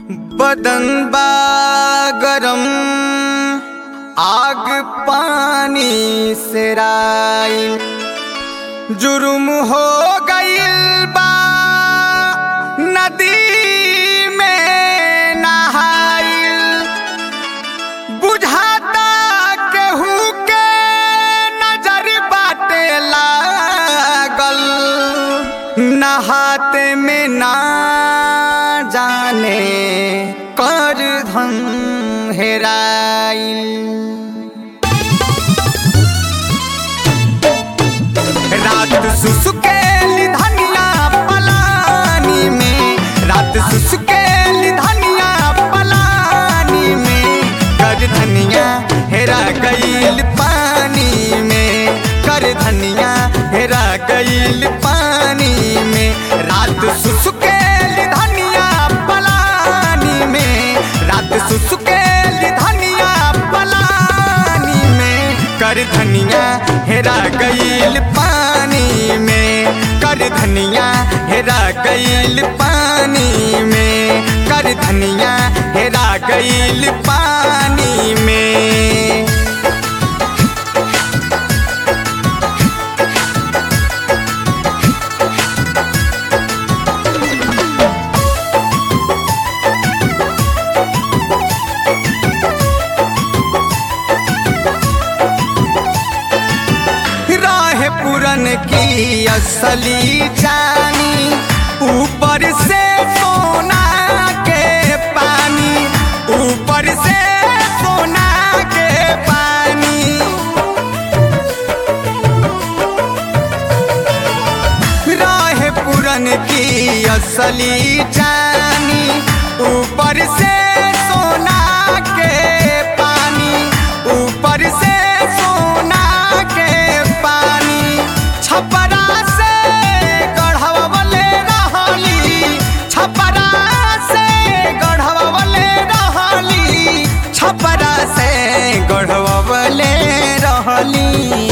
बदन बा गरम आग पानी से राइल जुर्म हो गइल बा नदी में नहाइल बुझाता केहू के नजर बाटे लागल नहाते में ना जाने कर धन हेराइल रात सुसुकेली धनिया पलानी में रात सुसुकेली धनिया पलानी में कर धनिया हेरा गईल पानी में कर धनिया हेरा गईल पानी में रात सुसुकेली धनिया पलानी में रात सुसुकेली धनिया पलानी में कर धनिया हेरा गईल पानी में कर धनिया हेरा गईल पानी में कर धनिया हेरा गईल पानी में राह पुरन की असली जानी ऊपर से सोना के पानी ऊपर से सोना के पानी राह पुरन की असली जानी ऊपर से सोना के पानी ऊपर से सोना के पानी छपरा से गढ़वले रहली छपरा से गढ़वले रहली छपरा से गढ़वले रहली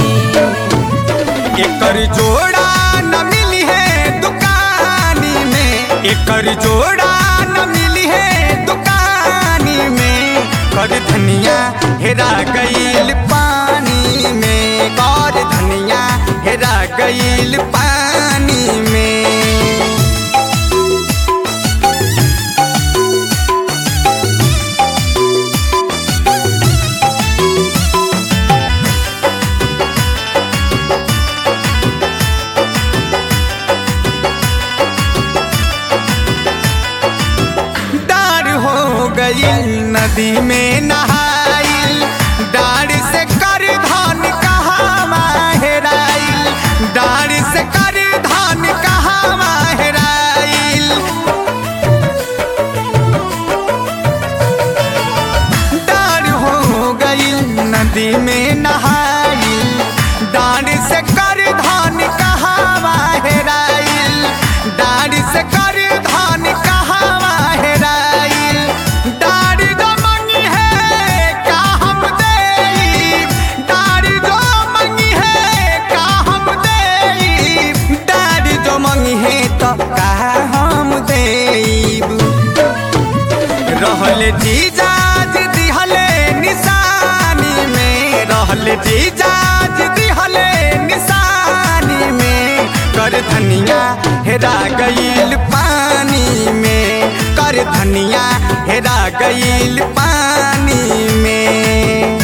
एकर जोड़ा न मिली है दुकानी में एकर जोड़ा न मिली है दुकानी में कर धनिया हेरा गईल पानी में कर धनिया हेरा गईल पानी में डार हो गई नदी में नहाइल डार से कर धान कहाँ माहेराइल डार से कर धान कहाँ माहेराइल डार हो गई नदी में नहाइल डार से कर धान कहाँ माहेराइल डार से कर धान कहाँ माहेराइल डार जो मंगी है का हम देई डार जो मंगी है का हम देई डार जो मंगी है तो का हम देईब रहल जीजाज दिहले निशानी में रहल जीजाज दिहले निशानी में कर धनिया हेरा गईल पानी में कर धनिया हेरा गईल पानी में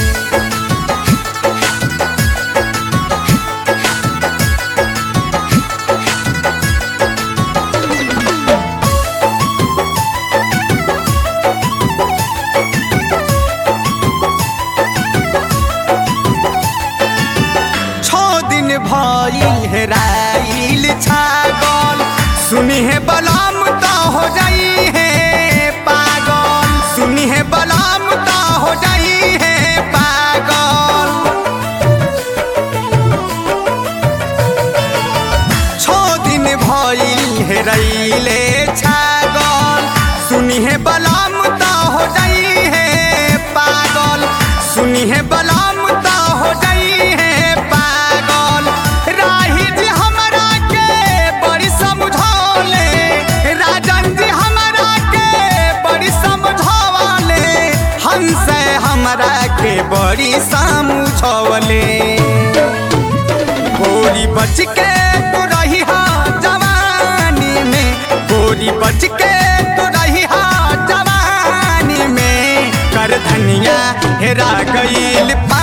छो दिन भइल हेराइल छागल सुनी है बलाम तो हो जाई है पागल सुनी है बलाम तो हो जाई है पागल छो दिन भइल हेराइले छागल सुनी है बलाम तो हो जाई है पागल सुनी है बलाम तो हो जाई है पागल राही जी हमरा के बड़ी समझौले राजन जी हमरा के बड़ी बड़ी सामुझवले गोरी बच के तू रही हा जवानी में गोरी बच के तू रही हा जवानी में कर धनिया हेरा गईल